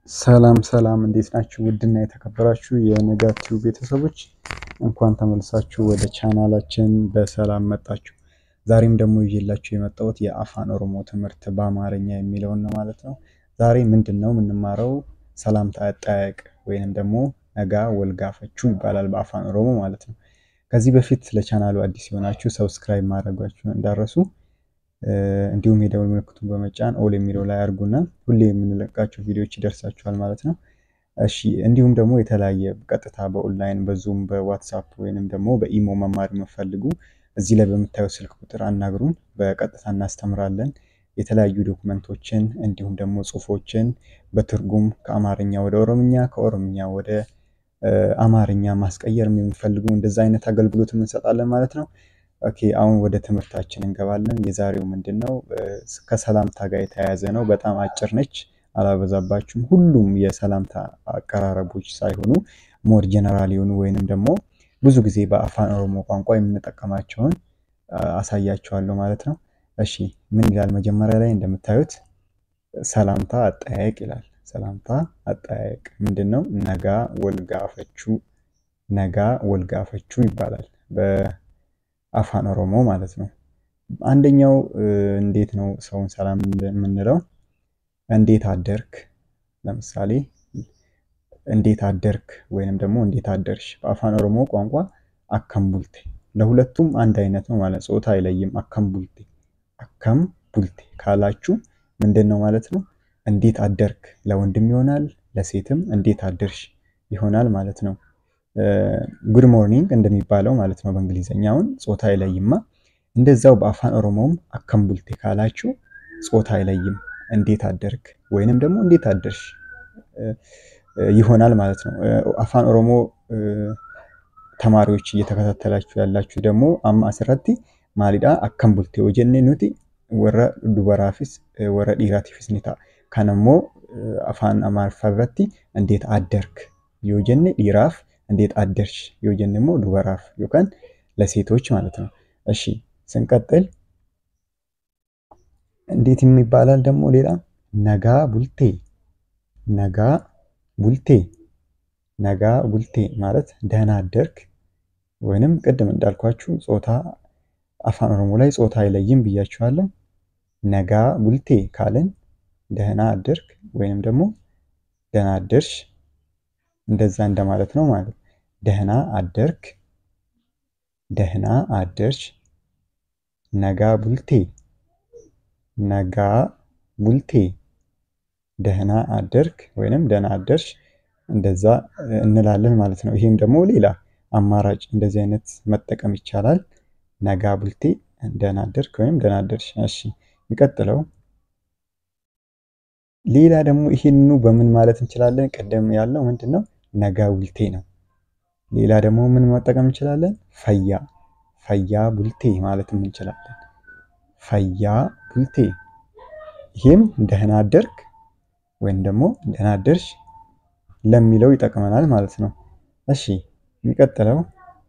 ሰላም ሰላም እንዴት ናችሁ? ውድና የተከበራችሁ የንጋት ቲዩብ ቤተሰቦች እንኳን ተመልሳችሁ ወደ ቻናላችን በሰላም መጣችሁ። ዛሬም ደግሞ ይዤላችሁ የመጣሁት የአፋን ኦሮሞ ትምህርት በአማርኛ የሚለውን ነው ማለት ነው። ዛሬ ምንድን ነው የምንማረው? ሰላምታ አጠያየቅ ወይንም ደግሞ ነጋ ወልጋፈቹ ይባላል በአፋን ኦሮሞ ማለት ነው። ከዚህ በፊት ለቻናሉ አዲስ የሆናችሁ ሰብስክራይብ ማድረጋችሁ እንዳረሱ እንዲሁም የደወል ምልክቱን በመጫን ኦል የሚለው ላይ አድርጉና ሁሌ የምንለቃቸው ቪዲዮዎች ይደርሳችኋል ማለት ነው። እሺ እንዲሁም ደግሞ የተለያየ ቀጥታ በኦንላይን በዙም በዋትሳፕ ወይንም ደግሞ በኢሞ መማር የምፈልጉ እዚህ ላይ በምታየው ስልክ ቁጥር አናግሩን። በቀጥታ እናስተምራለን። የተለያዩ ዶክመንቶችን እንዲሁም ደግሞ ጽሁፎችን በትርጉም ከአማርኛ ወደ ኦሮምኛ ከኦሮምኛ ወደ አማርኛ ማስቀየር የሚፈልጉ እንደዛ አይነት አገልግሎት እንሰጣለን ማለት ነው። ኦኬ አሁን ወደ ትምህርታችን እንገባለን። የዛሬው ምንድን ነው? ከሰላምታ ጋር የተያያዘ ነው። በጣም አጭር ነች፣ አላበዛባችሁም። ሁሉም የሰላምታ አቀራረቦች ሳይሆኑ ሞር ጀነራል የሆኑ ወይንም ደግሞ ብዙ ጊዜ በአፋን ኦሮሞ ቋንቋ የምንጠቀማቸውን አሳያችኋለሁ ማለት ነው። እሺ ምን ይላል? መጀመሪያ ላይ እንደምታዩት ሰላምታ አጠያየቅ ይላል። ሰላምታ አጠያየቅ ምንድን ነው? ነጋ ወልጋፈቹ፣ ነጋ ወልጋፈቹ ይባላል በአፋን ኦሮሞ ማለት ነው። አንደኛው እንዴት ነው ሰውን ሰላም የምንለው? እንዴት አደርክ፣ ለምሳሌ እንዴት አደርክ ወይንም ደግሞ እንዴት አደርሽ። በአፋን ኦሮሞ ቋንቋ አከምቡልቴ፣ ለሁለቱም አንድ አይነት ነው ማለት ጾታ አይለይም። አከምቡልቴ አከም ቡልቴ ካላችሁ ምንድን ነው ማለት ነው? እንዴት አደርክ ለወንድም ይሆናል ለሴትም እንዴት አደርሽ ይሆናል ማለት ነው። ጉድ ሞርኒንግ እንደሚባለው ማለት ነው በእንግሊዝኛውን ጾታ አይለይማ። እንደዛው በአፋን ኦሮሞም አከምቡልቴ ካላችሁ ጾታ አይለይም። እንዴት አደርክ ወይንም ደግሞ እንዴት አደርሽ ይሆናል ማለት ነው። አፋን ኦሮሞ ተማሪዎች እየተከታተላችሁ ያላችሁ ደግሞ አማ አስratti ማሊዳ አከምቡልቴ ወጀኔ ኑቲ ወረ ዱበራፊስ ወረ ዲራቲፊስ ኒታ ከነሞ አፋን አማርፋ ብረቲ እንዴት አደርክ ዮጀኔ ዲራፍ እንዴት አደርሽ ዮጀኔ ሞ ዱበራፍ ዮካን ለሴቶች ማለት ነው። እሺ ስንቀጥል እንዴት የሚባላል ደግሞ ሌላ ነጋ ቡልቴ ነጋ ቡልቴ ነጋ ቡልቴ ማለት ደህና አደርክ ወይንም ቅድም እንዳልኳችሁ ጾታ አፋን ኦሮሞ ላይ ጾታ አይለይም ብያችኋለሁ። ነጋ ቡልቴ ካልን ደህና አደርክ ወይንም ደግሞ ደህና አደርሽ እንደዛ እንደማለት ነው ማለት ደህና አደርክ፣ ደህና አደርሽ፣ ነጋ ቡልቴ፣ ነጋ ቡልቴ፣ ደህና አደርክ ወይንም ደህና አደርሽ እንደዛ እንላለን ማለት ነው። ይሄም ደግሞ ሌላ አማራጭ እንደዚህ አይነት መጠቀም ይቻላል። ነጋ ቡልቴ ደህና አደርክ ወይም ደህና አደርሽ። እሺ የሚቀጥለው ሌላ ደግሞ ይሄንኑ በምን ማለት እንችላለን? ቅድም ያለው ምንድን ነው? ነጋ ቡልቴ ነው። ሌላ ደግሞ ምን መጠቀም እንችላለን? ፈያ ፈያ ቡልቴ ማለትም እንችላለን። ፈያ ቡልቴ ይሄም ደህና አደርክ ወይም ደግሞ ደህና አደርሽ ለሚለው ይጠቅመናል ማለት ነው። እሺ የሚቀጥለው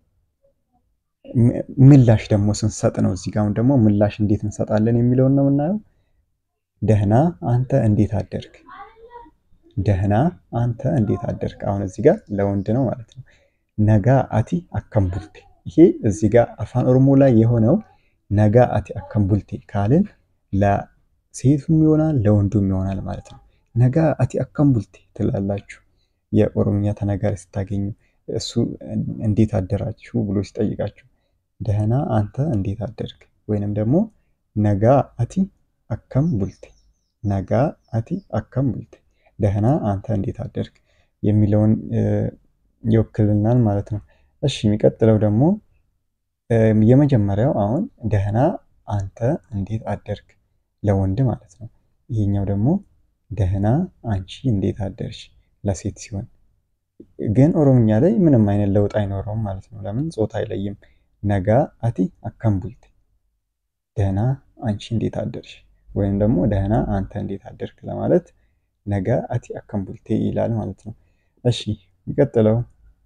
ምላሽ ደግሞ ስንሰጥ ነው። እዚህ ጋር ደግሞ ምላሽ እንዴት እንሰጣለን የሚለውን ነው የምናየው። ደህና አንተ እንዴት አደርክ፣ ደህና አንተ እንዴት አደርክ። አሁን እዚህ ጋር ለወንድ ነው ማለት ነው። ነጋ አቲ አከምቡልቴ ይሄ እዚህ ጋር አፋን ኦሮሞ ላይ የሆነው ነጋ አቲ አከምቡልቴ ካልን ለሴቱም ይሆናል ለወንዱም ይሆናል ማለት ነው። ነጋ አቲ አከምቡልቴ ትላላችሁ የኦሮምኛ ተናጋሪ ስታገኙ እሱ እንዴት አደራችሁ ብሎ ሲጠይቃችሁ ደህና አንተ እንዴት አደርክ ወይንም ደግሞ ነጋ አቲ አከም ቡልቴ ነጋ አቲ አከም ቡልቴ ደህና አንተ እንዴት አደርክ የሚለውን ይወክልናል ማለት ነው። እሺ የሚቀጥለው ደግሞ የመጀመሪያው አሁን ደህና አንተ እንዴት አደርክ ለወንድ ማለት ነው። ይሄኛው ደግሞ ደህና አንቺ እንዴት አደርሽ ለሴት ሲሆን ግን ኦሮምኛ ላይ ምንም አይነት ለውጥ አይኖረውም ማለት ነው። ለምን ጾታ አይለይም። ነጋ አቲ አከም ቡልቴ ደህና አንቺ እንዴት አደርሽ ወይም ደግሞ ደህና አንተ እንዴት አደርክ ለማለት ነጋ አቲ አከም ቡልቴ ይላል ማለት ነው። እሺ የሚቀጥለው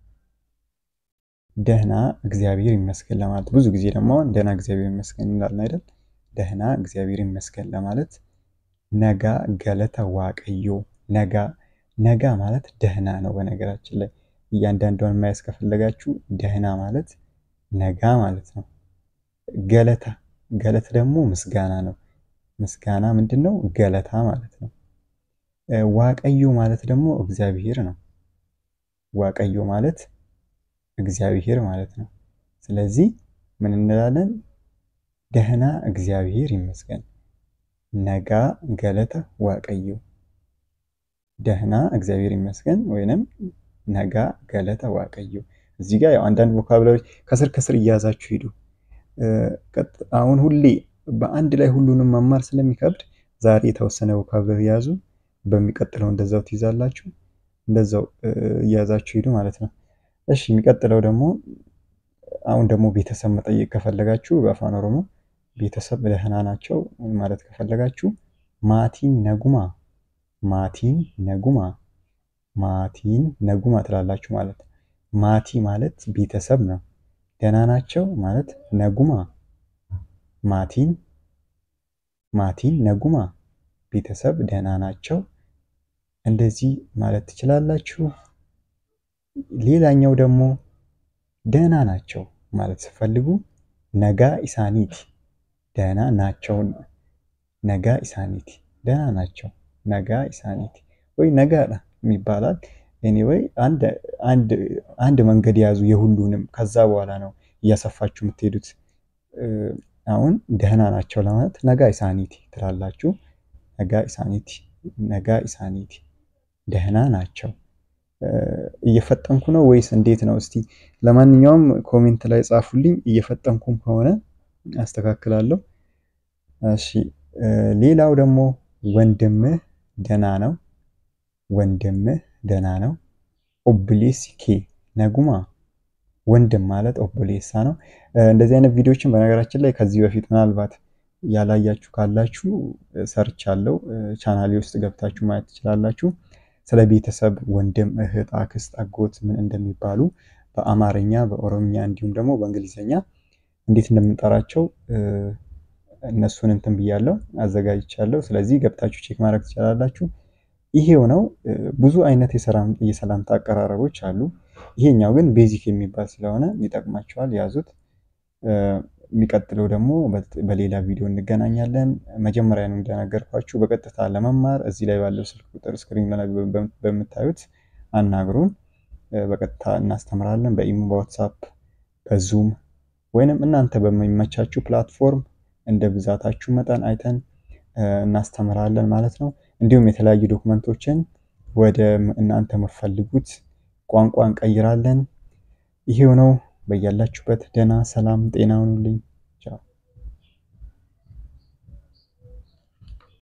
ደህና እግዚአብሔር ይመስገን ለማለት ብዙ ጊዜ ደግሞ ደህና እግዚአብሔር ይመስገን እንላለን አይደል? ደህና እግዚአብሔር ይመስገን ለማለት ነጋ ገለተ ዋቀዮ ነጋ ነጋ ማለት ደህና ነው። በነገራችን ላይ እያንዳንዷን ማየት ከፈለጋችሁ ደህና ማለት ነጋ ማለት ነው። ገለታ ገለት ደግሞ ምስጋና ነው። ምስጋና ምንድን ነው? ገለታ ማለት ነው። ዋቀዮ ማለት ደግሞ እግዚአብሔር ነው። ዋቀዮ ማለት እግዚአብሔር ማለት ነው። ስለዚህ ምን እንላለን? ደህና እግዚአብሔር ይመስገን። ነጋ ገለተ ዋቀዮ ደህና እግዚአብሔር ይመስገን ወይንም ነጋ ገለተ ዋቀዮ። እዚህ ጋር ያው አንዳንድ ቮካብላሪ ከስር ከስር እያያዛችሁ ሂዱ። አሁን ሁሌ በአንድ ላይ ሁሉንም መማር ስለሚከብድ ዛሬ የተወሰነ ቮካብላሪ ያዙ። በሚቀጥለው እንደዛው ትይዛላችሁ። እንደዛው እያያዛችሁ ሂዱ ማለት ነው። እሺ የሚቀጥለው ደግሞ አሁን ደግሞ ቤተሰብ መጠየቅ ከፈለጋችሁ በአፋን ኦሮሞ ቤተሰብ ደህና ናቸው ማለት ከፈለጋችሁ ማቲን ነጉማ ማቲን ነጉማ ማቲን ነጉማ ትላላችሁ ማለት ነው። ማቲ ማለት ቤተሰብ ነው። ደህና ናቸው ማለት ነጉማ ማቲን ማቲን ነጉማ ቤተሰብ ደህና ናቸው እንደዚህ ማለት ትችላላችሁ። ሌላኛው ደግሞ ደህና ናቸው ማለት ስፈልጉ ነጋ ኢሳኒቲ ደህና ናቸው ነጋ ኢሳኒቲ ደህና ናቸው ነጋ ኢሳኒቲ ወይ ነጋ ይባላል። ኤኒዌይ አንድ መንገድ የያዙ የሁሉንም ከዛ በኋላ ነው እያሰፋችሁ የምትሄዱት። አሁን ደህና ናቸው ለማለት ነጋ ኢሳኒቲ ትላላችሁ። ነጋ ኢሳኒቲ ነጋ ኢሳኒቲ ደህና ናቸው። እየፈጠንኩ ነው ወይስ እንዴት ነው? እስቲ ለማንኛውም ኮሜንት ላይ ጻፉልኝ። እየፈጠንኩም ከሆነ አስተካክላለሁ። እሺ ሌላው ደግሞ ወንድምህ ደህና ነው። ወንድምህ ደህና ነው። ኦብሌስ ኬ ነጉማ ወንድም ማለት ኦቦሌሳ ነው። እንደዚህ አይነት ቪዲዮዎችን በነገራችን ላይ ከዚህ በፊት ምናልባት ያላያችሁ ካላችሁ ሰርች አለው ቻናሌ ውስጥ ገብታችሁ ማየት ትችላላችሁ። ስለ ቤተሰብ ወንድም፣ እህት፣ አክስት፣ አጎት ምን እንደሚባሉ በአማርኛ በኦሮምኛ እንዲሁም ደግሞ በእንግሊዝኛ እንዴት እንደምንጠራቸው እነሱን እንትን ብያለሁ አዘጋጅቻለሁ። ስለዚህ ገብታችሁ ቼክ ማድረግ ትችላላችሁ። ይሄው ነው። ብዙ አይነት የሰላምታ አቀራረቦች አሉ። ይሄኛው ግን ቤዚክ የሚባል ስለሆነ ይጠቅማችኋል፣ ያዙት። የሚቀጥለው ደግሞ በሌላ ቪዲዮ እንገናኛለን። መጀመሪያ ነው እንደነገርኳችሁ በቀጥታ ለመማር እዚህ ላይ ባለው ስልክ ቁጥር ስክሪን ላይ በምታዩት አናግሩን። በቀጥታ እናስተምራለን። በኢሞ፣ በዋትሳፕ፣ በዙም ወይንም እናንተ በሚመቻችሁ ፕላትፎርም እንደ ብዛታችሁ መጠን አይተን እናስተምራለን ማለት ነው። እንዲሁም የተለያዩ ዶክመንቶችን ወደ እናንተ የምትፈልጉት ቋንቋ እንቀይራለን። ይሄው ነው። በያላችሁበት ደህና ሰላም ጤና ሁኑልኝ።